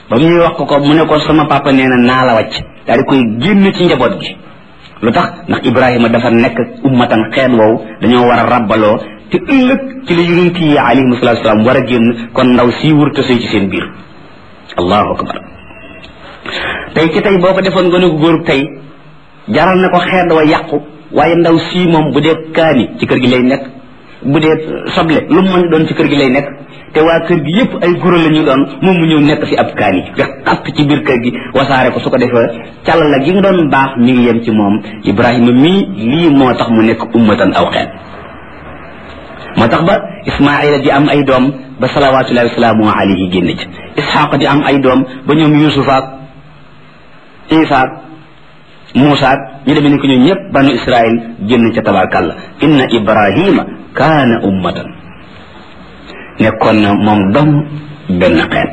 ba muy wax ko ko mu ne ko sama papa nee na naa la wàcc daal di koy génn ci njaboot gi lu tax ndax ibrahima dafa nekk ummatan xeet woowu dañoo war a rabbaloo te ëllëg ci la yonent yi alayhim salatu salaam war a génn kon ndaw sii wurta sëy ci seen biir allahu akbar tey ci tey boo ko defoon gën a góorub tey jaral na ko xeet wa yàqu waaye ndaw sii moom bu dee kaani ci kër gi lay nekk bu dee soble lu mu mën doon ci kër gi lay nekk te waa kër gi yépp ay goro la ñu doon moom mu ñëw nekk fi ab kaani nga xapp ci biir kër gi wasaare ko su ko defee càll la gi nga doon baax mi ngi yem ci moom ibrahima mii lii moo tax mu nekk ummatan aw xeet moo tax ba ismaila di am ay doom ba salawatullahi wasalaamu alayhi génn ci isxaq di am ay doom ba ñoom yusufaak isaak muusaak ñu demee ni ko ñun ñëpp banu israil génn ca tabarkàlla inna ibrahima kaana ummatan nekkoon na moom dom benn xeet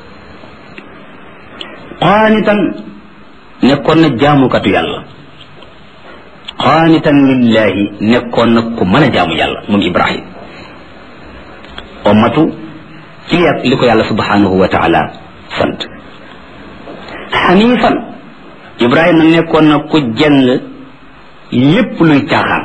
qaanitan nekkoon na jaamukatu yàlla qaanitan lillahi nekkoon na ku mën a jaamu yàlla moom ibrahim ummatu ci li ko yàlla subhanahu wa taala sant xanifan ibrahima nekkoon na ku jëng lépp luy caaxaan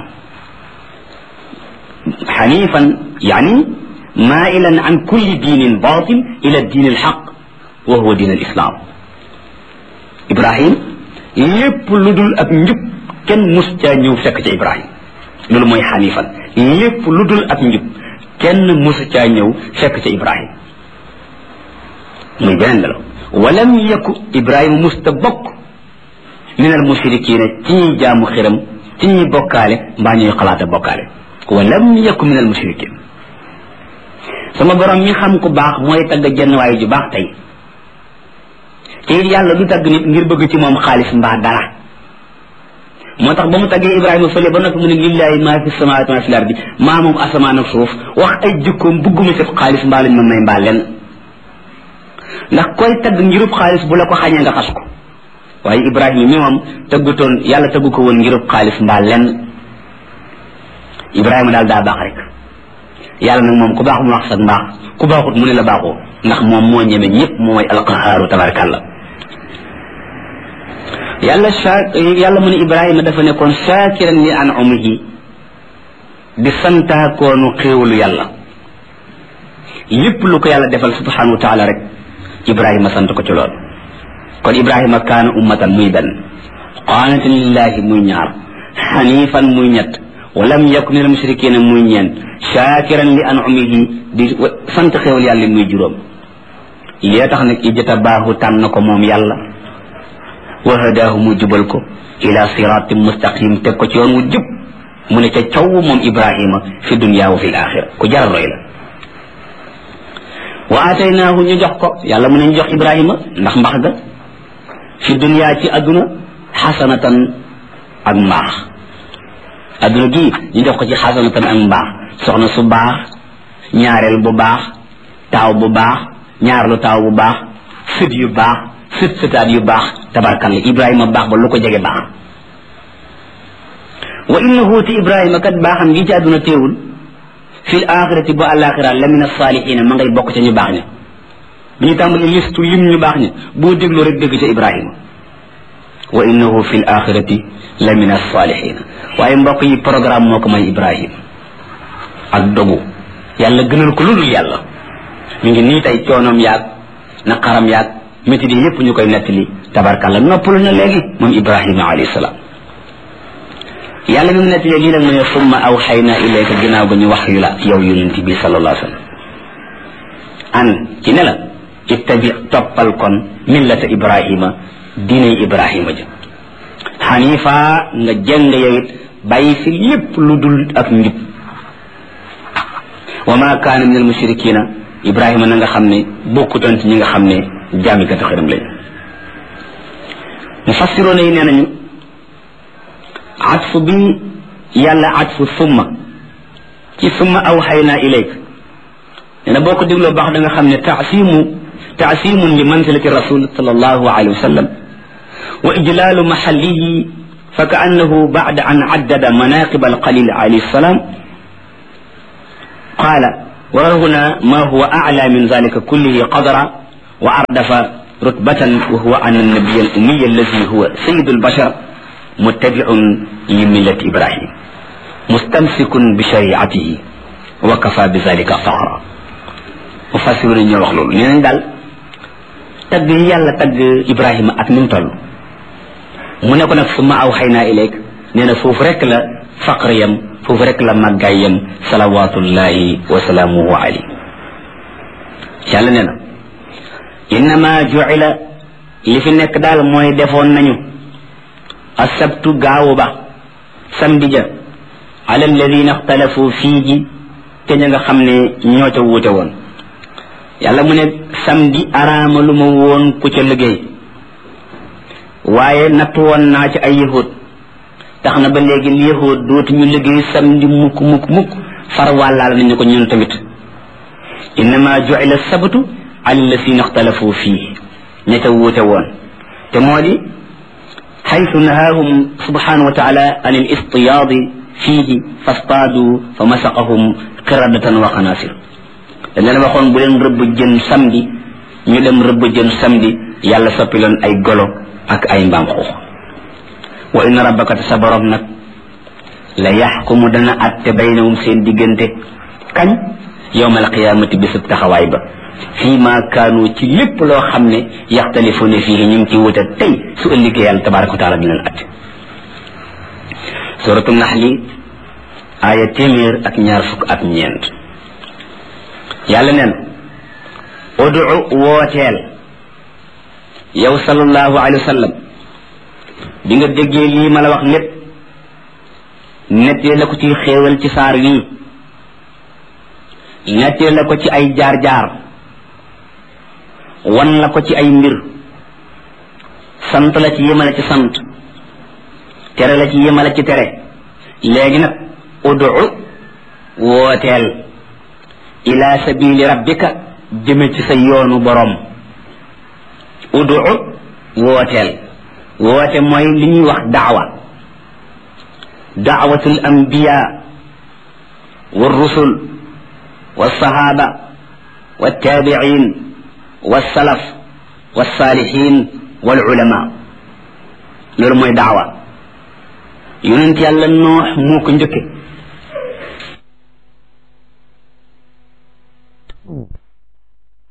xanifan yani mailan an kulli diinin batil ila diin alxaq wa huwa diin alislam ibrahim lépp lu dul ak njub kenn mus caa ñëw fekk ca ibrahim loolu mooy xanifan lépp lu dul ak njub kenn mus caa ñëw fekk ca ibrahim muy beneen la walam yaku ibrahima musta bokk min al mushrikina ci ñuy jaamu xiram ci ñuy bokkaale mbaa ñuy xalaata bokkaale walam yaku min al mushrikin sama borom mi xam ku baax mooy tagg jenn waaye ju baax tey te it yàlla du tagg nit ngir bëgg ci moom xaalis mbaa dara moo tax ba mu taggee ibrahima fële ba noppi mu ne lillahi maa fi samawaati maa fi lardi maa moom asamaan ak suuf wax ay jikkoom bëgguma ci xaalis mbaa lañ ma may mbaa lenn ndax koy tagg ngirub xaalis bu la ko xañee nga xas ko waaye ibrahima mi moom tëggutoon yàlla tëggu ko woon ngirub xaalis mbaa lenn ibrahima daal daa baax rek yàlla nag moom ku baax mu wax sax mbaax ku baaxut mu ne la baaxoo ndax moom moo ñeme ñëpp mooy alqahaaru tabarakallah yàlla sa yàlla mu ne ibrahima dafa nekkoon shaakiran li an umihi di santaakoonu xéewalu yàlla lépp lu ko yàlla defal subhanahu wa taala rek ibrahima sant ko ci lool kon ibrahima kaana ummatan muy benn qaanitan lillahi muy ñaar xanifan muy ñett walam yakun min almushrikina muy ñeent shakiran li an'umihi di sant xewal yàlla muy juróom lee tax nag ijtabaahu tànn ko moom yàlla wa hadaahu mu jubal ko ila siratin mustaqim teg ko ci yoon wu jub mu ne ca caw moom ibrahima fi dunya wa fi alaxira ku jar roy la wa ataynaahu ñu jox ko yàlla mu ne ñu jox ibrahima ndax mbax ga fi dunya ci adduna xasanatan ak mbaax adduna gii ñu jox ko ci xasanatan ak mbaax soxna su baax ñaareel bu baax taaw bu baax ñaarlu taaw bu baax sët yu baax sët sëtaat yu baax tabarkalla ibrahima baax ba lu ko jege baax wa innahu ti ibrahima kat baaxam gi ci adduna teewul fil axirati bu alaxira la min asaalihina ma ngay bokk ca ñu baax ña bi ñu tàmbali listu lim ñu baax ña boo déglu rek dégg ca ibrahima wa innahu fil axirati la min alsalihina waaye mbokk yi programme moo ko may ibrahim ak dogu yàlla gënal ko ludul yàlla mi ngi nii tey coonoom yaag naqaram yaag métti yi yépp ñu koy nettali tabarkàlla noppalu na léegi moom ibrahima alayhi salaam yàlla mi mu nettalee lii nag mu ne summa awxayna ilayka ginnaaw ga ñu wax yu la yow yonent bi sallallahu alayhi wa sallam an ci ne la ittabi toppal kon millata ibrahima diinay ibrahima ja xanifa nga jëng yow it bàyyi fi lépp lu dul ak njub wa ma kaana min almushrikina ibrahima na nga xam ne bokkutoon ci ñi nga xam ne jaamikatu xëram lañ mufassiroona yi nee nañu atfu bi yàlla atfu summa ci summa awxayna ilayk nee na boo ko dégloo baax da nga xam ne taasimu taasimun li manzilati rasul sallallahu alayhi wa sallam وإجلال محله فكأنه بعد أن عدد مناقب القليل عليه السلام قال وهنا ما هو أعلى من ذلك كله قدرا وأردف rutbatan wa huwa an annabiya al ummiya alladi huwa sayidu albashar muttabiun li millati ibrahim mustamsikun bi shariatihi wa kafa bi zalika faxra mu fassiru ñoo wax loolu nee nañ daal tagg yi yàlla tagg ibrahima ak ni mu toll mu ne ko nag summa aw xay naa ileeg nee na foofu rek la faqr yam foofu rek la màggaay yam salawatullahi wa salaamuhu alayhi yàlla nee na innama juila li fi nekk daal mooy defoon nañu asabtu gaawu ba samedi ja ala alladina ixtalafu fii ji te ña nga xam ne ñoo ca wuute woon yàlla mu ne samedi araama lu ma woon ku ca liggéey waaye natt woon naa ci ay yahud tax na ba léegi yahud dootuñu liggéey samedi mukk mukk mukk far wàllaal nañu ko ñun tamit innama juila sabtu ala alladina ixtalafu fii ña ca wuute woon te moo di xaytu nahaahum subhanahu wa taala an al istiyaadi fiihi fastaadu fa masaqahum qiradatan wa xanaasir dañ leen waxoon bu leen rëbb jën samedi ñu dem rëbb jën samedi yàlla soppi leen ay golo ak ay mbaam xuux wa inna rabbaka te sa borom nag la yaxkumu dana atte baynahum seen diggante kañ yowma alqiyaamati bisub taxawaay ba fii ma kaanu ci lépp loo xam ne yaxtalifuuna fii ñu ngi ci wuute tey su ëllëgee yàlla tabaraka wa taala di leen atte suratu naxli aaya téeméer ak ñaar fukk ak ñeent yàlla neen udu wooteel yow sallallahu alayhi wa sallam bi nga déggee lii ma la wax lépp nettee la ko ci xéewal ci saar wii nettee la ko ci ay jaar-jaar wan la ko ci ay mbir sant la ci yemale ci sant tere la ci yemale ci tere léegi nag udu wooteel ila sabili rabbika jëme ci sa yoonu borom udu wooteel woote mooy li ñuy wax daawa daawatul anbiya wa rusul wa sahaba wa tabiin wa salaf wa salihin wal ulama loolu mooy daawa yonent yàlla noox moo ko njëkke